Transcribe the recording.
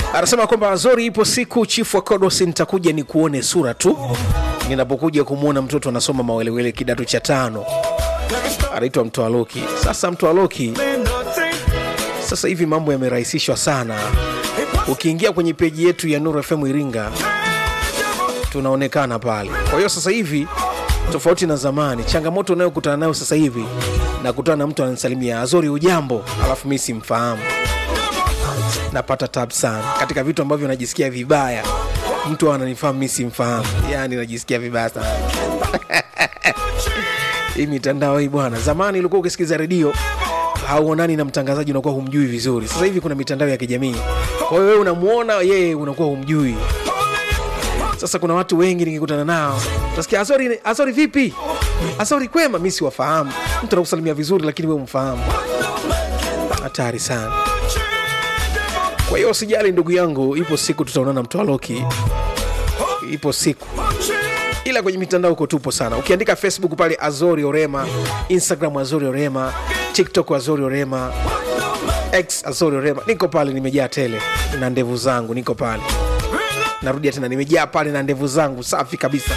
anasema kwamba Azori, ipo siku chifu wa Kodosi nitakuja ni kuone sura tu ninapokuja kumwona mtoto anasoma mawelewele kidato cha tano, anaitwa Mtoaloki. Sasa Mtoaloki, sasa hivi mambo yamerahisishwa sana. Ukiingia kwenye peji yetu ya Nuru FM Iringa tunaonekana pale. Kwa hiyo sasa hivi tofauti na zamani, changamoto unayokutana nayo sasa hivi, nakutana na mtu ananisalimia Azori, ujambo, alafu mi simfahamu napata tab sana katika vitu ambavyo najisikia vibaya. Mtu ananifahamu mi simfahamu, yani najisikia vibaya sana hii mitandao hii bwana. Zamani ulikuwa ukisikiza redio hauonani na mtangazaji, unakuwa humjui vizuri. Sasa hivi kuna mitandao ya kijamii, kwa hiyo wewe unamwona yeye, unakuwa humjui. Sasa kuna watu wengi nikikutana nao utasikia Azori, Azori vipi? Azori kwema, mi siwafahamu. Mtu anakusalimia vizuri, lakini wewe umfahamu. Hatari sana. Kwa hiyo usijali ndugu yangu, ipo siku tutaonana Mtwaloki, ipo siku ila kwenye mitandao huko tupo sana. Ukiandika Facebook pale Azori Orema, Instagram Azori Orema, TikTok Azori Orema, X Azori Orema, niko pale, nimejaa tele na ndevu zangu, niko pale. Narudia tena, nimejaa pale na ndevu zangu safi kabisa.